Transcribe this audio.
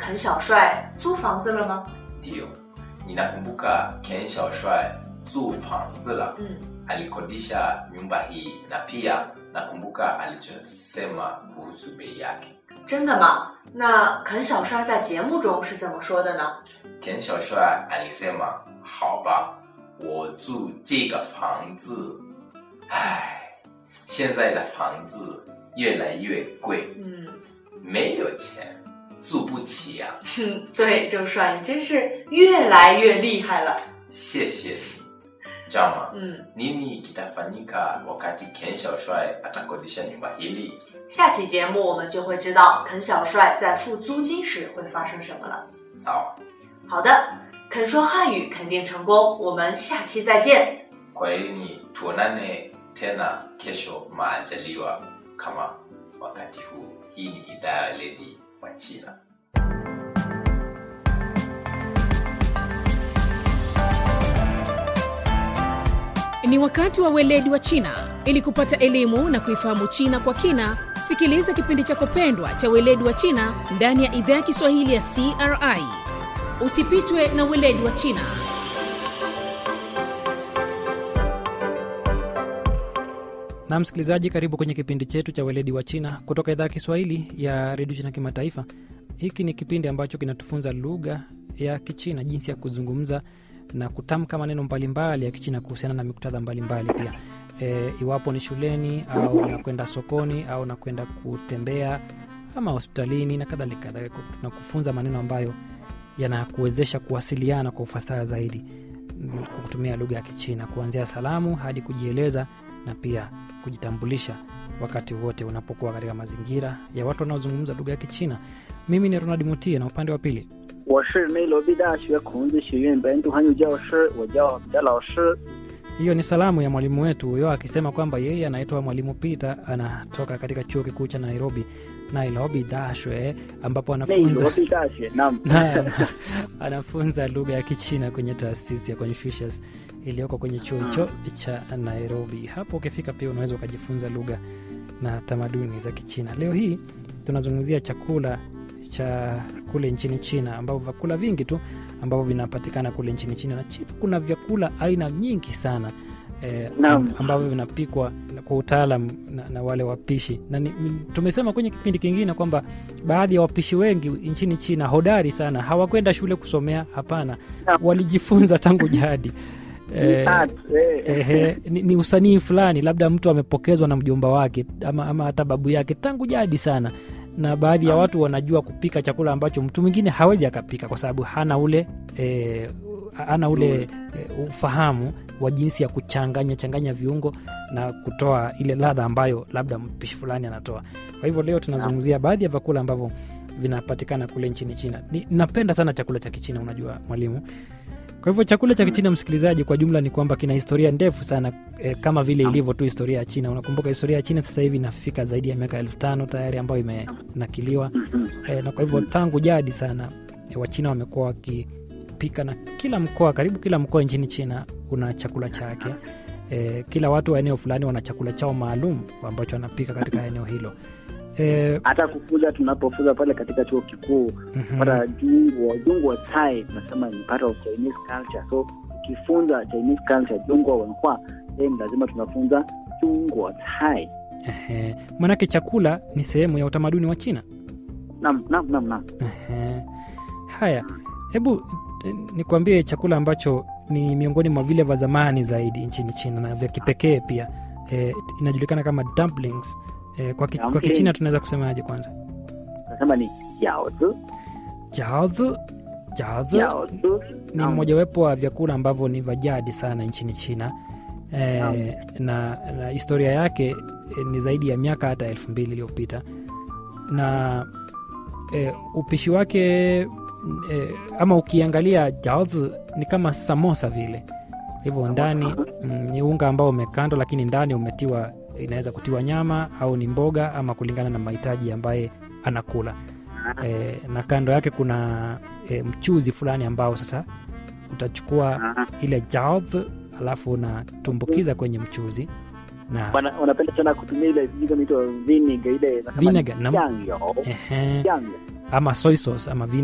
肯小帅租房子了吗？ Ndio, ninakumbuka Ken Xiaoshuai 租房子了嗯， alikodisha nyumba hii na pia nakumbuka alichosema kuhusu bei yake. 真的吗？那肯小帅在节目中是怎么说的呢？ Ken Xiaoshuai alisema, 好吧，我住这个房子，唉，现在的房子越来越贵， 嗯， 没有钱，住不起呀、 哼，对，周帅，你真是越来越厉害了。 谢谢你，Jama. 嗯， Nini kitafanyika wakati Ken Xiaoshuai atakodisha nyumba hili? 下期节目我们就会知道肯小帅在付租金时会发生什么了。 Sawa. 好的，肯说汉语肯定成功，我们下期再见。 Kwaherini, tuonane tena kesho maajaliwa kama wakati huu. Hii ni idhaa ya weledi wa China. Ni wakati wa weledi wa China. Ili kupata elimu na kuifahamu China kwa kina, sikiliza kipindi chako pendwa cha weledi wa China ndani ya idhaa ya Kiswahili ya CRI. Usipitwe na weledi wa China. na msikilizaji karibu kwenye kipindi chetu cha weledi wa china kutoka idhaa ya kiswahili ya redio china kimataifa hiki ni kipindi ambacho kinatufunza lugha ya kichina jinsi ya kuzungumza na kutamka maneno mbalimbali ya kichina kuhusiana na miktadha mbalimbali pia e, iwapo ni shuleni au unakwenda sokoni au unakwenda kutembea ama hospitalini na kadhalika tunakufunza maneno ambayo yanakuwezesha kuwasiliana kwa ufasaha zaidi mm, kwa kutumia lugha ya kichina kuanzia salamu hadi kujieleza na pia kujitambulisha wakati wote unapokuwa katika mazingira ya watu wanaozungumza lugha ya kichina mimi ni ronald mutie na upande wa pili 我是内罗毕大学孔子学院本土汉语教师，我叫彼得老师。 hiyo ni salamu ya mwalimu wetu huyo akisema kwamba yeye anaitwa mwalimu peter anatoka katika chuo kikuu cha nairobi nairobi dashwe ambapo 内罗 anafunza 毕大学，那 na anafunza lugha ya kichina kwenye taasisi ya confucius iliyoko kwenye chuo hicho cha nairobi hapo ukifika pia unaweza ukajifunza lugha na tamaduni za kichina leo hii tunazungumzia chakula cha kule nchini china ambavyo vyakula vingi tu ambavyo vinapatikana kule nchini china na china kuna vyakula aina nyingi sana eh, Naam. ambavyo vinapikwa kwa utaalam na, na wale wapishi na ni, m- tumesema kwenye kipindi kingine kwamba baadhi ya wapishi wengi nchini china hodari sana hawakwenda shule kusomea hapana Naam. walijifunza tangu jadi eh, art, eh, ehe, ni, ni usanii fulani labda mtu amepokezwa na mjomba wake ama, ama hata babu yake tangu jadi sana na baadhi ya Naam. watu wanajua kupika chakula ambacho mtu mwingine hawezi akapika kwa sababu hana ule e, hana ule e, ufahamu wa jinsi ya kuchanganya changanya viungo na kutoa ile ladha ambayo labda mpishi fulani anatoa kwa hivyo leo tunazungumzia baadhi ya vyakula ambavyo vinapatikana kule nchini china Ni, napenda sana chakula cha kichina unajua mwalimu kwa hivyo chakula cha kichina msikilizaji kwa jumla ni kwamba kina historia ndefu sana e, kama vile ilivyo tu historia ya china unakumbuka historia ya china sasa hivi inafika zaidi ya miaka elfu tano tayari ambayo imenakiliwa e, na kwa hivyo tangu jadi sana e, wachina wamekuwa wakipika na kila mkoa karibu kila mkoa nchini china una chakula chake e, kila watu wa eneo fulani wana chakula chao maalum ambacho wanapika katika eneo hilo e, hata kufunza tunapofunza pale katika chuo kikuu mhm. pata jungwo jungwo chai tunasema ni part of chinese culture so ukifunza chinese culture jungwo wenhua then lazima tunafunza jungwo chai Ehe. manake chakula ni sehemu ya utamaduni wa china nam nam nam nam Ehe. haya hebu eh, nikwambie chakula ambacho ni miongoni mwa vile vya zamani zaidi nchini china na vya kipekee pia e, inajulikana kama dumplings e, kwa, ki, kwa Dumpling. kichina tunaweza kusemaje kwanza tunasema ni yaozi jaozi jaozi yaozi ni mmojawapo wa vyakula ambavyo ni vya jadi sana nchini china e, Naam. na, na historia yake e, ni zaidi ya miaka hata elfu mbili iliyopita na e, upishi wake e, ama ukiangalia jaozi ni kama samosa vile hivyo ndani mm, ni unga ambao umekandwa lakini ndani umetiwa inaweza kutiwa nyama au ni mboga ama kulingana na mahitaji ambaye anakula e, na kando yake kuna e, mchuzi fulani ambao sasa utachukua Ah, ile jaozi alafu unatumbukiza kwenye mchuzi na wana- wanapenda sana kutumia ile sijui kama inaitwa vinegar ile nasema ni Vinegar, nam- jangyo ehe, jangyo ama soy sauce ama